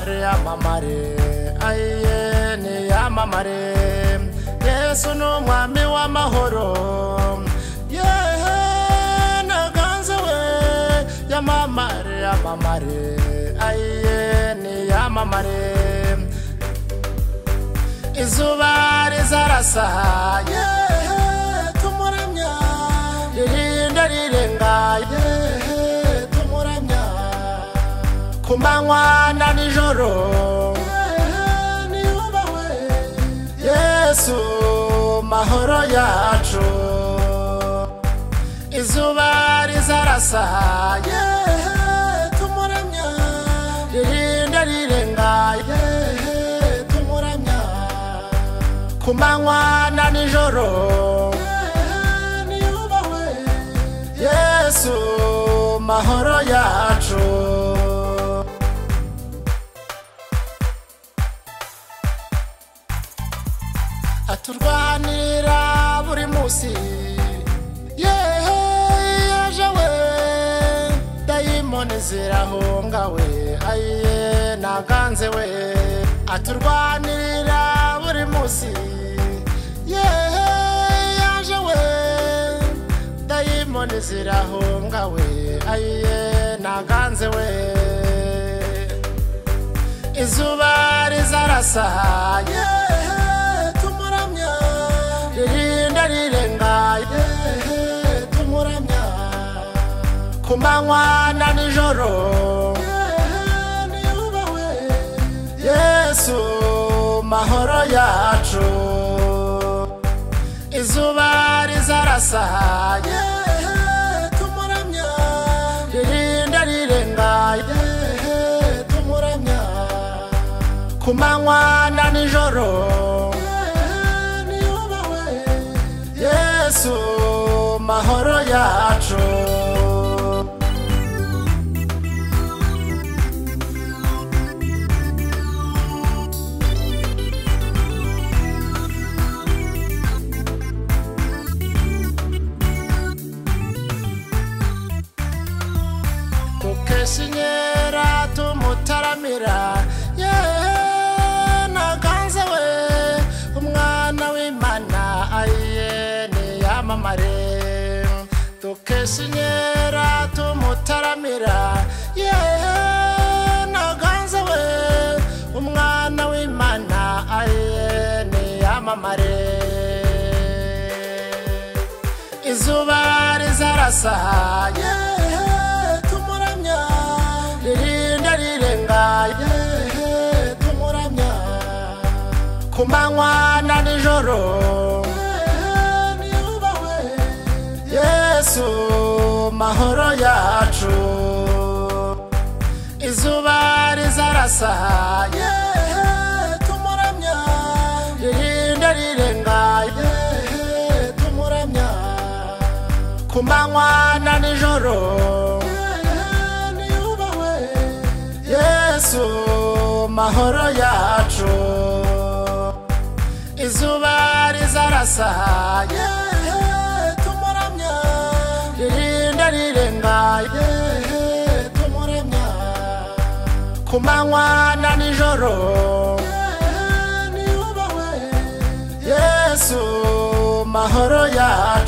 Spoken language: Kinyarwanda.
yamamare ayiye ni yamamare yesu ni umwami w'amahoro yehe naganze we yamamare yamamare ayiye ni yamamare izuba rizarasa yehe tumuramya ririnda rirenga yehe tumuramya ku manywa na nijoro yehe niyubahwe yesu mahoro yacu izuba rizarasa yehe tumuramya ririnda rirenga yehe tumuramya ku manywa na nijoro yehe niyubahwe yesu mahoro yacu aturwanira buri munsi yehe yaje we dayimoni zirahunga we ayiye naganze we aturwanirira buri munsi yehe yaje we dayimoni zirahunga we ayiye naganze we izuba rizarasa yehe tumuramya ririnda rirenga yehe tumuramya ku manywa na nijoro yehe niyubahwe yesu mahoro yacu izuba rizarasa yehe tumuramya ririnda rirenga yehe tumuramya ku manywa na nijoro yehe niyubahwe yesu mahoro yacu mukeshinyera tumutaramira yehe naganze we umwana w'imana ayiye niyamamare dukeshinyera tumutaramira yehe naganze we umwana w'imana ayiye niyamamare izuba rizarasa yehe tumuramya ririnda rirenga yehe tumuramya ku manywa na nijoro yehe niyubahwe yesu mahoro yacu izuba rizarasa yehe tumuramya ririnda rirenga yehe tumuramya ku manywa na nijoro yehe niyubahwe yesu mahoro yacu izuba rizarasa yehe tumuramya ririnda rirenga yehe tumuramya ku manywa na nijoro yehe niyubahwe yesu mahoro yacu